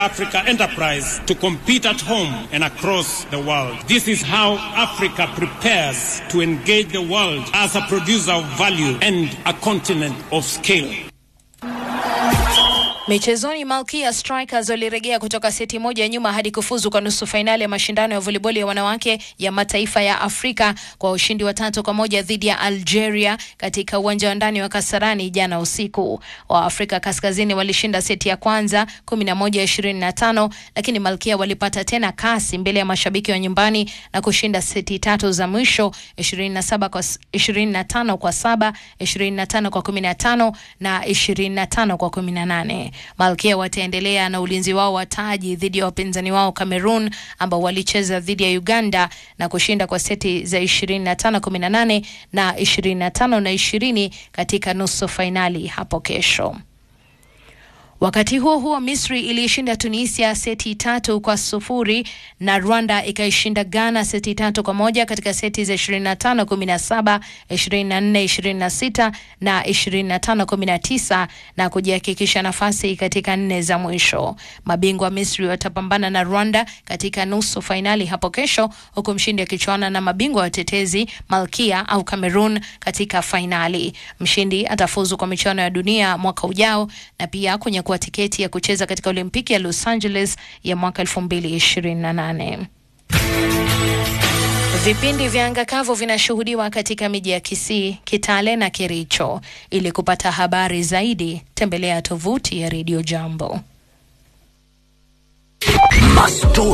Africa enterprise to compete at home and across the world. This is how Africa prepares to engage the world as a producer of value and a continent of scale. Michezoni, Malkia Strikers walirejea kutoka seti moja nyuma hadi kufuzu kwa nusu fainali ya mashindano ya voliboli ya wanawake ya mataifa ya Afrika kwa ushindi wa tatu kwa moja dhidi ya Algeria katika uwanja wa ndani wa Kasarani jana usiku. Wa Afrika Kaskazini walishinda seti ya kwanza 11 25, lakini Malkia walipata tena kasi mbele ya mashabiki wa nyumbani na kushinda seti tatu za mwisho 27 kwa 25 kwa 7, 25 kwa 15 na 25 kwa 18. Malkia wataendelea na ulinzi wao wa taji dhidi ya wapinzani wao Cameroon ambao walicheza dhidi ya Uganda na kushinda kwa seti za 25 18 na 25 na 20 katika nusu fainali hapo kesho. Wakati huo huo, Misri iliishinda Tunisia seti tatu kwa sufuri na Rwanda ikaishinda Ghana seti tatu kwa moja katika seti za 25 17, 24 26 na 25 19 na kujihakikisha nafasi katika nne za mwisho. Mabingwa Misri watapambana na Rwanda katika nusu fainali hapo kesho, huku mshindi akichuana na mabingwa watetezi Malkia au Cameroon katika fainali. Mshindi atafuzu kwa michuano ya dunia mwaka ujao na pia kwenye kuwa tiketi ya kucheza katika Olimpiki ya Los Angeles ya mwaka 2028. Vipindi vya anga kavu vinashuhudiwa katika miji ya Kisii, Kitale na Kericho. Ili kupata habari zaidi, tembelea tovuti ya Radio Jambo.